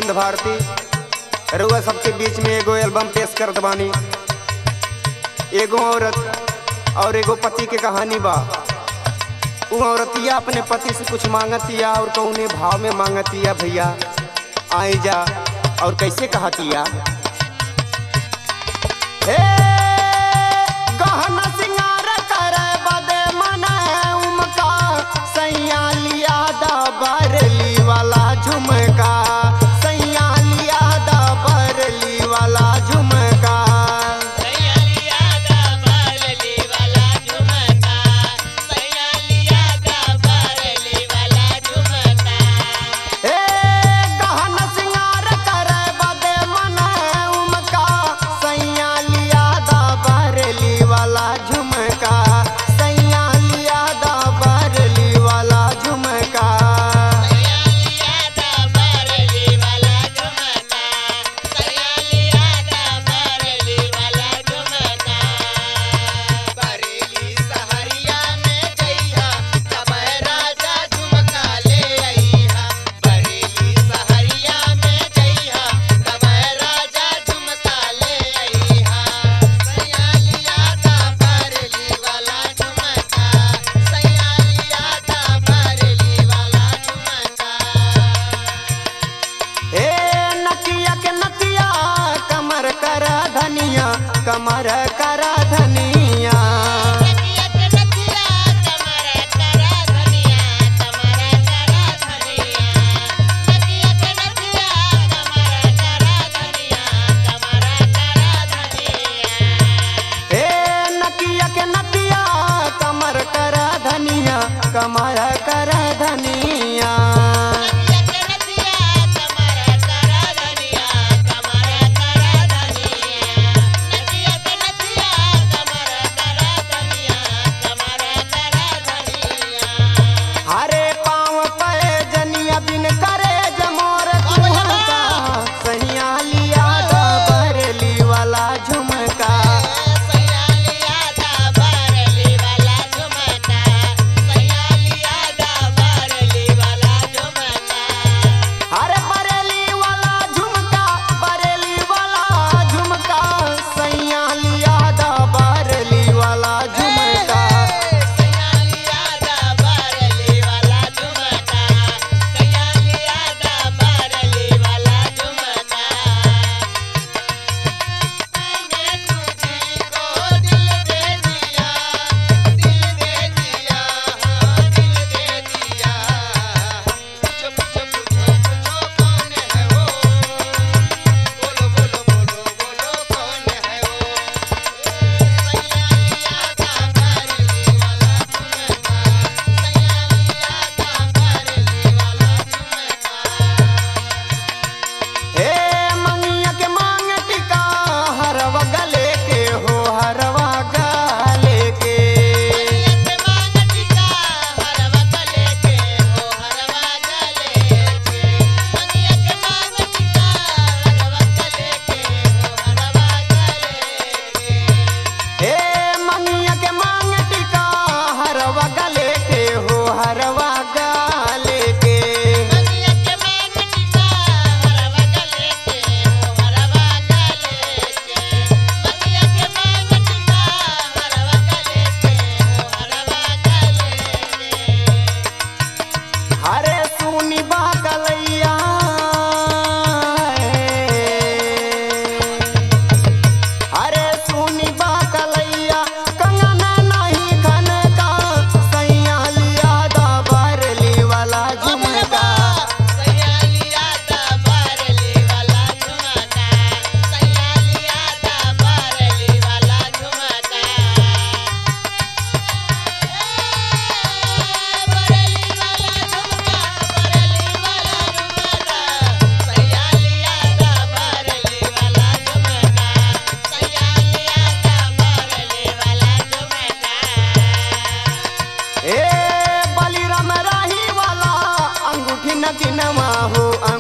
आनंद भारती रुआ सबके बीच में एगो एल्बम पेश करत बानी एगो औरत और एगो पति के कहानी बा उ औरतिया अपने पति से कुछ मांगतिया और कौने भाव में मांगतिया भैया आई जा और कैसे कहतिया हे गहना सिंगार करे बदे मने उमका सैया लिया दा बरली वाला झुमका सैया लिया दा बरली वाला झुमका सैयालिया दा बरली वाला झुमका सैयालिया दा बरली वाला झुमका हे गहना सिंगार करे बदे मने उमका सैया लिया दा बरली वाला झुमका सैया लिया दा बरली वाला झुमका सैयालिया दा बरली वाला झुमका सैयालिया दा बरली वाला झुमका बरेली सहरिया में जइहा तब राजा झुमका ले अइहा बरेली सहरिया में जइहा तब राजा झुमका ले अइहा सैयालिया दा बरली वाला झुमका सैयालिया दा बरली वाला झुमका ए नकिया के नकिया कमर कर धनिया कमर कर धनिया नकिया के नकिया कमरा करा धनिया कमरा करा धनिया नकिया के नकिया कमरा करा धनिया कमरा करा धनिया ए नकिया के नकिया कमर कर धनिया कमर कर धनिया नकिया के नकिया कमरा करा धनिया कमरा करा धनिया नकिया के नकिया कमरा करा धनिया कमरा करा धनिया हरे पाँव पे जनिया बिन करे जमोर कुहका सैया लिया दा बरली वाला झुमका सैयालिया दा बरली वाला झुमका सैयालिया दा बरली वाला झुमका अरे बरेली वाला झुमका बरेली वाला झुमका सैया लिया दा बरेली वाला झुमका सैयालिया दा बरली वाला झुमका सैयालिया दा बरली वाला झुमका मैंने तुझको दिल दे दिया दिल दे दिया हाँ दिल दे दिया पूछो पूछो पूछो पूछो कौन है वो बोलो बोलो बोलो बोलो कौन है वो सैयालिया दा बरली वाला झुमका सैयालिया दा बरली वाला झुमका हे मंगिया के मांग टिका हरवा गले के हो हरवा गले के के मांग टिका हरवा गले के हो हरवा गले के मंगिया के मांग टिका हरवा गले के हो हरवा गले के हे मंगिया के मांग टिका हरवा गले के हो हरवा गले के मंगिया के मांग टिका हरवा गले के हो हरवा गले के मंगिया के मांग टिका हरवा गले के हो हरवा गले के हरे सुनी बा कलैया हरे सुनी बा कलैया कंगना नहीं खन का सैया लिया दा बरली वाला झुमका सैयालिया दा बरली वाला झुमका सैयालिया दा बरली वाला झुमका बरली वाला झुमका बरली वाला झुमका सैयालिया दा बरली वाला झुमका सैयालिया दा बरली वाला झुमका ए बलिराम राही वाला अंगूठी नगिनवा हो